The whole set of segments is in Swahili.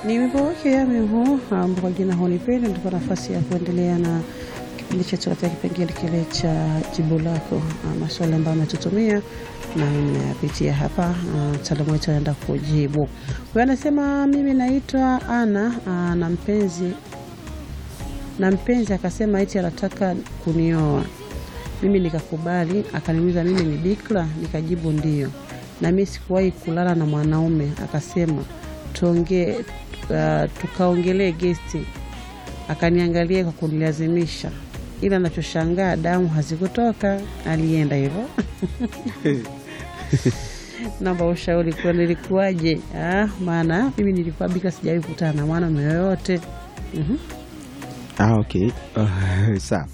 Ni wimbo wake Yami huu ambao kwa jina hunipenda, ndipo nafasi ya kuendelea na kipindi chetu katika kipengele kile cha jibu lako, ah, maswali ambayo ametutumia na nimeyapitia hapa. ah, Mtaalamu wetu anaenda kujibu. Huyo anasema mimi naitwa Ana ah, na mpenzi na mpenzi akasema eti anataka kunioa mimi nikakubali, akaniuliza mimi ni bikra, nikajibu ndio, na mimi sikuwahi kulala na mwanaume. Akasema tuongee, uh, tukaongelee gesti, akaniangalia kwa kunilazimisha, ila nachoshangaa damu hazikutoka. Alienda hivyo. Naomba ushauri kwa nilikuwaje? Ah, maana mimi nilikuwa bikra, sijawahi kukutana na mwanaume yoyote. Mhm. Ah, okay. Uh, sawa.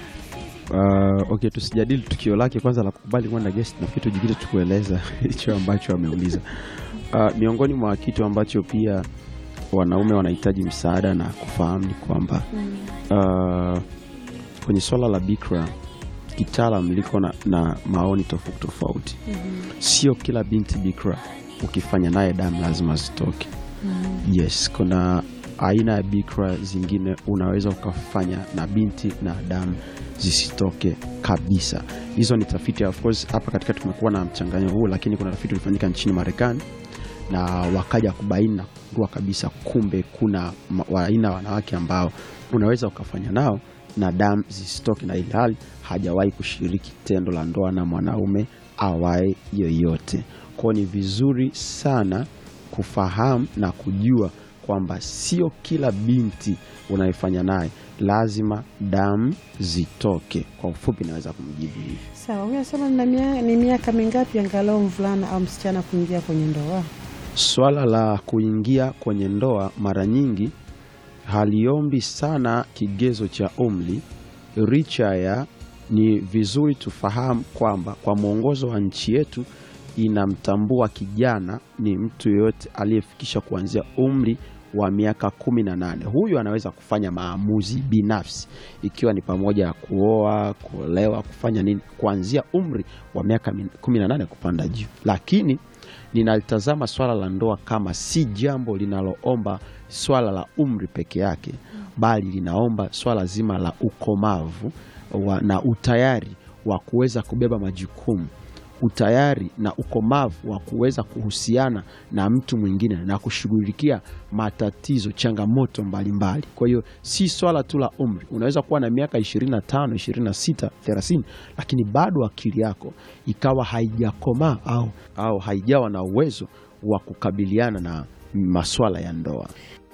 Uh, okay, tusijadili tukio lake kwanza la kukubali kwenda guest na kitu jingine tukueleza hicho ambacho ameuliza. Uh, miongoni mwa kitu ambacho pia wanaume wanahitaji msaada na kufahamu ni kwamba uh, kwenye swala la bikra kitaalam liko na, na maoni tofauti tofauti. Sio kila binti bikra ukifanya naye damu lazima zitoke. Yes, kuna aina ya bikra zingine unaweza ukafanya na binti na damu zisitoke kabisa. Hizo ni tafiti, of course hapa katikati tumekuwa na mchanganyo huu, lakini kuna tafiti ulifanyika nchini Marekani na wakaja kubaini na kugundua kabisa, kumbe kuna ma- wa- aina ya wanawake ambao unaweza ukafanya nao na damu zisitoke, na ilhali hajawahi kushiriki tendo la ndoa na mwanaume awaye yoyote. Kwao ni vizuri sana kufahamu na kujua kwamba sio kila binti unayefanya naye lazima damu zitoke. Kwa ufupi, naweza kumjibu hivi. Sawa, huyo anasema nina mia- ni miaka mingapi angalau mvulana au msichana kuingia kwenye ndoa? Swala la kuingia kwenye ndoa mara nyingi haliombi sana kigezo cha umri, licha ya ni vizuri tufahamu kwamba kwa mwongozo wa nchi yetu inamtambua kijana ni mtu yeyote aliyefikisha kuanzia umri wa miaka kumi na nane. Huyu anaweza kufanya maamuzi binafsi, ikiwa ni pamoja na kuoa, kuolewa, kufanya nini, kuanzia umri wa miaka min- kumi na nane kupanda juu, lakini ninalitazama swala la ndoa kama si jambo linaloomba swala la umri peke yake, bali linaomba swala zima la ukomavu wa, na utayari wa kuweza kubeba majukumu, utayari na ukomavu wa kuweza kuhusiana na mtu mwingine na kushughulikia matatizo, changamoto mbalimbali. Kwa hiyo si swala tu la umri. Unaweza kuwa na miaka 25, 26, 30 lakini bado akili yako ikawa haijakomaa au, au haijawa na uwezo wa kukabiliana na maswala ya ndoa.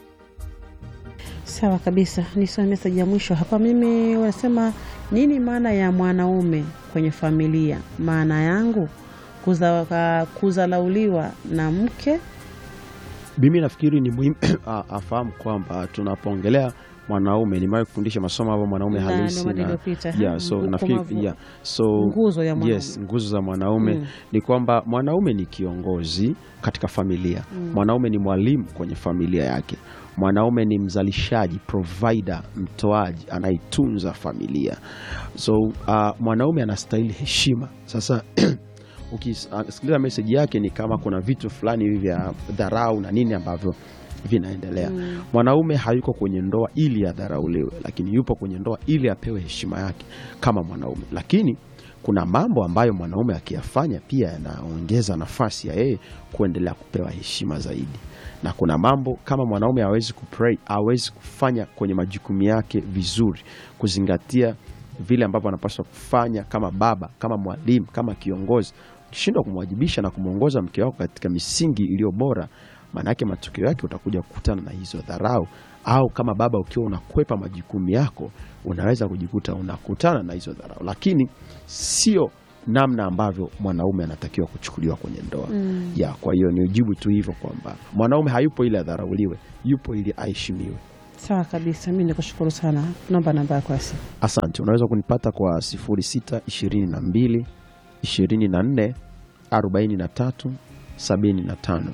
Sawa kabisa, nisome meseji ya mwisho hapa. Mimi wanasema nini maana ya mwanaume kwenye familia? Maana yangu kuza, ka- kuzalauliwa na mke. Mimi nafikiri ni muhimu a- afahamu kwamba tunapoongelea mwanaume, nimewahi kufundisha masomo hapo mwanaume Na halisi ndio maana na, iliyopita, yeah, ha, so ukomavu. nafikiri yeah, so Nguzo ya mwanaume. yes, nguzo za mwanaume Mm. ni kwamba mwanaume ni kiongozi katika familia. Mwanaume ni mwalimu kwenye familia yake. Mwanaume ni mzalishaji, provider, mtoaji, anaitunza familia. So uh, mwanaume anastahili heshima. Sasa ukisikiliza meseji yake ni kama kuna vitu fulani hivi vya dharau na nini ambavyo vinaendelea. Mwanaume hayuko kwenye ndoa ili adharauliwe, lakini yupo kwenye ndoa ili apewe heshima yake kama mwanaume. Lakini kuna mambo ambayo mwanaume akiyafanya pia yanaongeza nafasi ya yeye kuendelea kupewa heshima zaidi, na kuna mambo kama mwanaume hawezi kupray, hawezi kufanya kwenye majukumu yake vizuri, kuzingatia vile ambavyo anapaswa kufanya kama baba, kama mwalimu, kama kiongozi. Ukishindwa kumwajibisha na kumwongoza mke wako katika misingi iliyo bora, maana yake matokeo yake utakuja kukutana na hizo dharau, au kama baba ukiwa unakwepa majukumu yako, unaweza kujikuta unakutana na hizo dharau, lakini sio namna ambavyo mwanaume anatakiwa kuchukuliwa kwenye ndoa ya. Kwa hiyo ni ujibu tu hivyo kwamba mwanaume hayupo ili adharauliwe, yupo ili aheshimiwe. Sawa kabisa, mi nikushukuru sana. Naomba namba yako ya simu. Asante. Unaweza kunipata kwa 0622 24 43 75,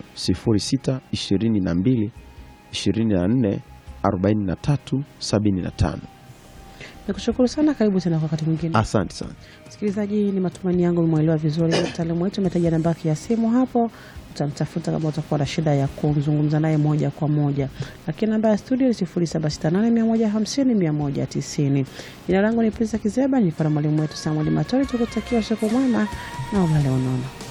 0622 24 43 75. Nikushukuru sana, karibu tena kwa wakati mwingine. Asante sana. Msikilizaji, ni matumaini yangu umeelewa vizuri. Mtaalamu wetu ametaja namba yake ya simu hapo, utamtafuta kama utakuwa na shida ya kuzungumza naye moja kwa moja, lakini namba ya studio ni 0768150190. Jina langu ni Prince Kizeba, nilikuwa na mwalimu wetu Samuel Matori. Tukutakia usiku mwema na ulale unono.